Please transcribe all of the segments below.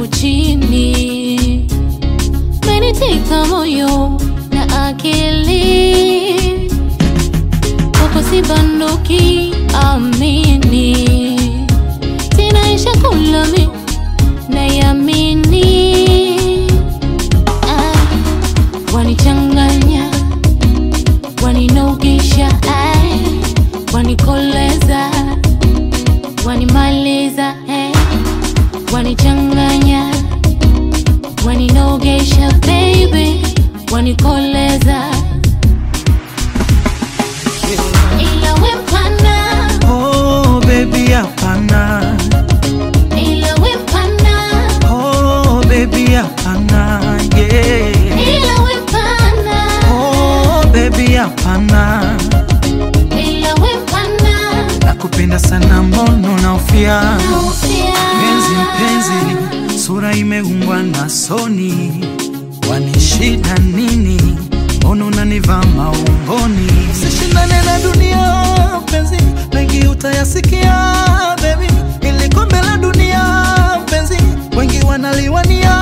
yangu chini, meniteka moyo na akili, kwako sibanduki, amini, sinaisha kulami nayamini, Ai, wanichanganya waninogisha, ai, wanikoleza, wanimaliza, hey, wanichanganya, waninogesha, baby, wanikoleza, ila wepana, Oh baby hapana, ila wepana, oh baby hapana, yeah. ila wepana, Oh baby hapana, ila wepana, nakupenda sana mono na ufia naufia. Penzi mpenzi, sura imeumbwa na soni, wanishida nini? Mbona unanivaa maungoni? Sishindane na dunia mpenzi, mengi utayasikia baby, ili kombe la dunia mpenzi, wengi wanaliwania.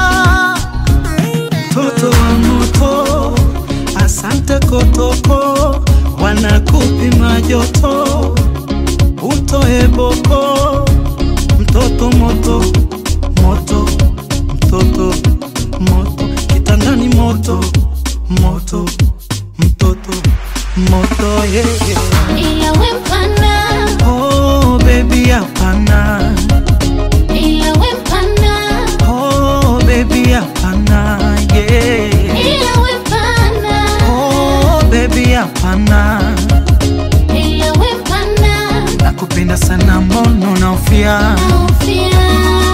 Toto wa moto, asante kotoko, wanakupima joto, utoe boko mtoto moto moto mtoto moto kitandani moto moto mtoto moto yeah, yeah. Ila wepana, Oh baby hapana ila wepana, oh baby hapana yeah. ila wepana, Oh baby hapana ila wepana, nakupenda sana mono na ufia naufia.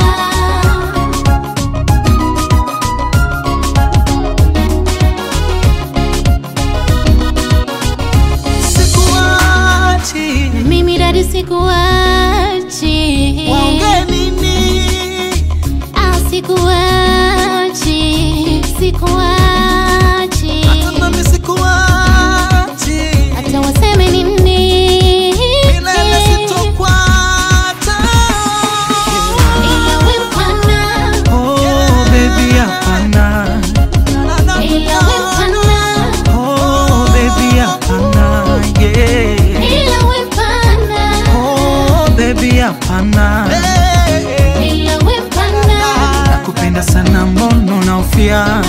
sikuachi Mimi dadi sikuachi, waongee nini ah, sikuachi, sikuachi, hata nami sikuachi hata waseme nini, milele sitokwata ila wepana, oh baby hapana ila wepana, oh baby hapana yeah ila wepana, oh baby hapana ila wepana. nakupenda sana mono na ufia